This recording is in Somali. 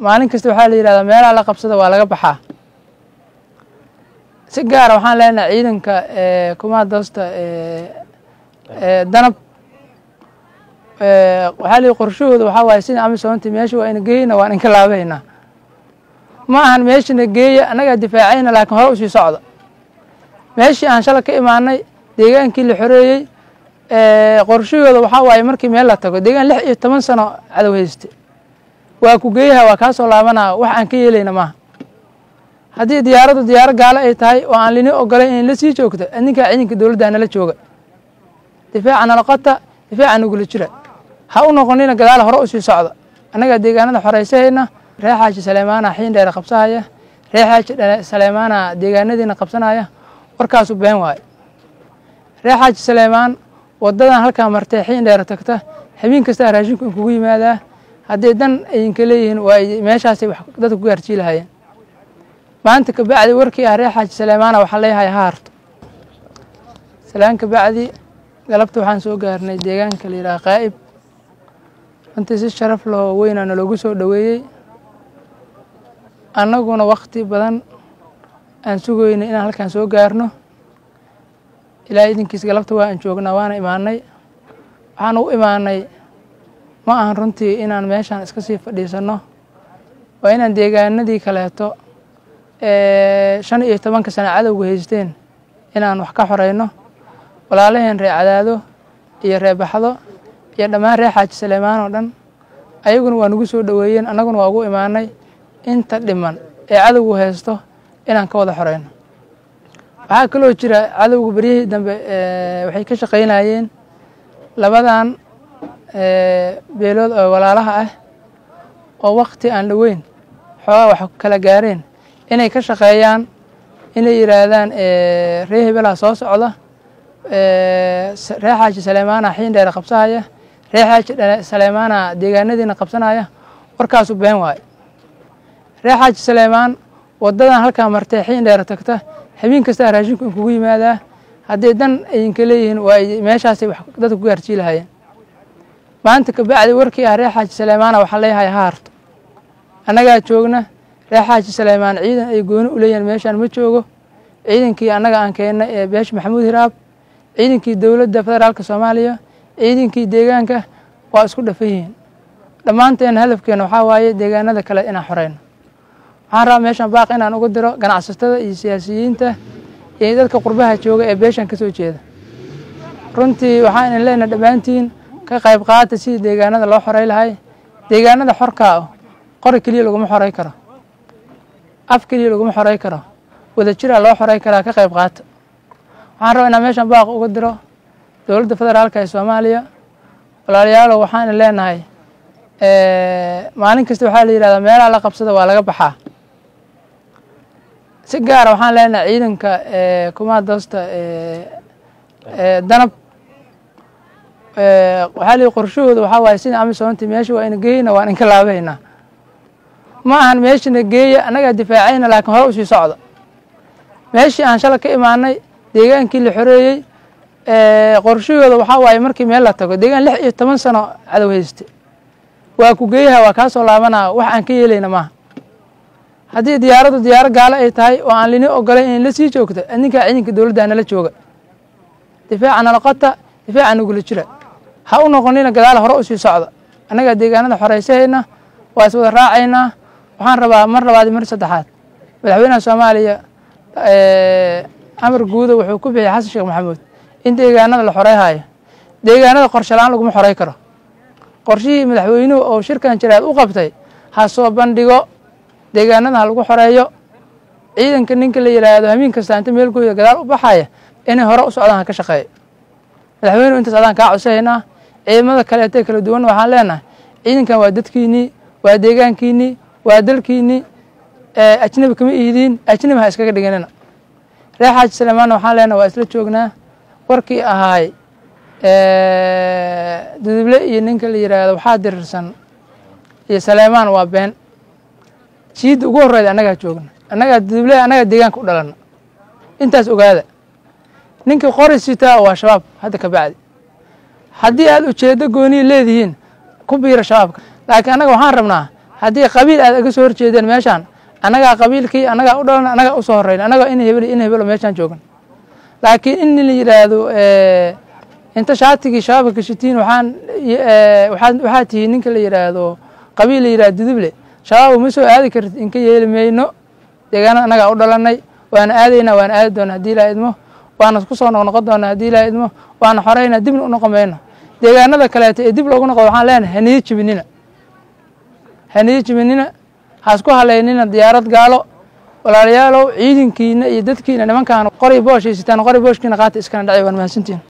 maalin kasta waxaa la yidhahdaa meelaha la qabsada waa laga baxaa si gaara waxaan leenahay ciidanka kumaadoosta danab waxaa la qorshahooda waxaa waaye sida amisoonti meesha waa ina geeyna waan inka laabaynaa ma ahan meeshana geeya annagaa difaacayna laakiin hore usii socda meeshii aan shala ka imaanay deegaankii la xoreeyey qorshahooda waxaa waaye markii meel la tago deegaan lix iyo toban sano cadow hayste waa ku geeyaha waa kaa soo laabanaa wax aan ka yeelayna maaha haddii diyaaraddu diyaaro gaalo ay tahay oo aan lini ogolayn in la sii joogto adninkaa ciidanka dowladda nala jooga difaaca nala qota difaaca nagula jira ha u noqonina gadaal hore usii socda annagaa deegaanada xoreysahayna ree xaaji saleymaana xiin dheere qabsahaya ree xaaji saleymaana deegaanadiina qabsanaya warkaasu been waaye ree xaaji saleymaan wadadan halkaa martee xiin dheere tagta habeen kastaa raashinku in kugu yimaadaa haddii dan ayinka leeyihiin waa meeshaasay wax dadka ku gaarjiilahayeen maanta kabacdi warkii ah ree xaaji saleymaana waxaa leeyahay ha harto salaan kabacdi galabta waxaan soo gaarnay deegaanka la yidhaha qaa'ib runtii si sharaf lahoo weynaa naloogu soo dhoweeyey annaguna wakti badan aan sugoynay inaan halkaan soo gaarno ilaa idinkiis galabta waa aan joognaa waana imaanay waxaan u imaanay ma ahan runtii inaan meeshaan iska sii fadhiisanno waa inaan deegaanadii kaleeto shan iyo tobanka sano cadowga haysteen inaan wax ka xoreyno walaalaheen ree cadaado iyo ree baxdo iyo dhammaan ree xaaji saleymaan oo dhan ayaguna waa nagu soo dhoweeyeen annaguna waa ugu imaanay inta dhiman ee cadowgu haysto inaan ka wada xoreyno waxaa kaloo jira cadowga beryihii dambe waxay ka shaqaynayeen labadan beelood oo walaalaha ah oo wakti aan dhoweyn xoogaa wax kala gaareen inay ka shaqeeyaan inay yidhaahdaan ree hebelaa soo socda ree xaaji saleymaana xiin dheere qabsahaya ree xaaji saleymaana deegaanadiina qabsanaya warkaasu been waaye ree xaaji saleymaan wadadan halkaa martee xiin dheere tagta habeen kastaa raashinku in kugu yimaadaa haddii dan ayinka leeyihiin waa meeshaasay wax dadka ku gaarjiilahayeen maanta kabacdi warkii ah ree xaaji saleymaana waxaa leeyahay ha harto annagaa joogna ree xaaji saleymaan ciidan ay gooni u leeyihiin meeshaan ma joogo ciidankii annaga aan keennay ee beesha maxamuud hiraab ciidankii dowladda federaalka soomaaliya ciidankii deegaanka waa isku dhafan yihiin dhammaanteena hadafkeena waxaa waaye deegaanada kale inaan xoreyno waxaan rabaa meeshaan baaq inaan uga diro ganacsatada iyo siyaasiyiinta iyo dadka qurbaha jooga ee beeshan ka soo jeeda runtii waxaan idin leenahay dhammaantiin ka qayb qaata sidii deegaanada loo xorey lahay deegaanada xorkaa ah qori keliya laguma xorey karo af keliya laguma xorey karo wada jiraa loo xorey karaa ka qayb qaata waxaan rabaa inaan meeshaan baaq uga diro dowladda federaalka ee soomaaliya walaalayaalow waxaan idin leenahay maalin kasta waxaa la yidhahdaa meelaha la qabsada waa laga baxaa si gaara waxaan leenahay ciidanka kumaadoosta danab waxaa la qorshahooda waxaa waaye sida amisoonti meesha waa ina geeyna waan inka laabaynaa ma ahan meeshana geeya annagaa difaacayna laakiin hore usii socda meeshii aan shala ka imaanay deegaankii la xoreeyey qorshahooda waxaa waaye markii meel la tago deegaan lix iyo toban sano cadow hayste waa ku geeyaha waa kaa soo laabanaa wax aan ka yeelayna maaha haddii diyaaraddu diyaaro gaalo ay tahay oo aan lini ogolayn in la sii joogto adninkaa ciidanka dowladda nala jooga difaaca nala qota difaaca nagula jira ha u noqonina gadaal hore usii socda annagaa deegaanada xoreysahayna waa is wada raacaynaa waxaan rabaa mar labaad mar saddexaad madaxweynaha soomaaliya amar guuda wuxuu ku bixiyay xasan sheekh maxamuud in deegaanada la xoreyhayo deegaanada qorshe la-aan laguma xorey karo qorshihii madaxweynuhu oo shirkan jiraad u qabtay ha soo bandhigo deegaanada ha lagu xoreeyo ciidanka ninka la yidhaahdo hamiin kasta inta meelkooda gadaal u baxaya inay hore u socdaan ha ka shaqeeyo madaxweynuhu intaas adaan kaa codsahaynaa ciidamada kaleete kala duwan waxaan leenahay ciidankan waa dadkiinnii waa deegaankiinnii waa dalkiinnii ajnabi kama ihidiin ajnabi ha iskaga dhiganina ree xaaji saleymaanna waxaan leenahay waa isla joognaa warkii ahaay duduble iyo ninka la yidhaahdo waxaa dirirsan iyo saleymaan waa been jiidda ugu horreyda annagaa joogna annagaa duduble annagaa deegaanka u dhalana intaas ogaada ninkii qori sitaa waa shabaab hadda ka bacdi haddii aad ujeeddo gooniya leedihiin ku biira shabaabka laakiin annaga waxaan rabnaa haddii qabiil aad aga soo horjeedeen meeshaan annagaa qabiilkii annagaa u dhalan annagaa usoo horreyn annagaa in hebel in hebelo meeshaan joogan laakiin in la yidhaahdo inta shaatigii shabaabka kashitiin waxaan waxaad waxaad tihiin ninka la yidhaahdo qabiil la yidhahdo duduble shabaab uma soo aadi kartid inka yeeli mayno deegaanada annagaa u dhalanay waana aadaynaa waana aadi doona haddii ilaa idmo waana ku soo noqnoqon doona haddii ilaa idmo waana xoreynaa dibna u noqon mayno deegaanada kaleeto ee dib loogu noqdo waxaan leenahay haniyo jibinina haniyo jibinina haasku haleynina diyaarad gaalo walaalayaalow ciidankiina iyo dadkiina nimankaan qori boosh haysataan qori booshkiina qaata iskana dhacay waan mahadsantiin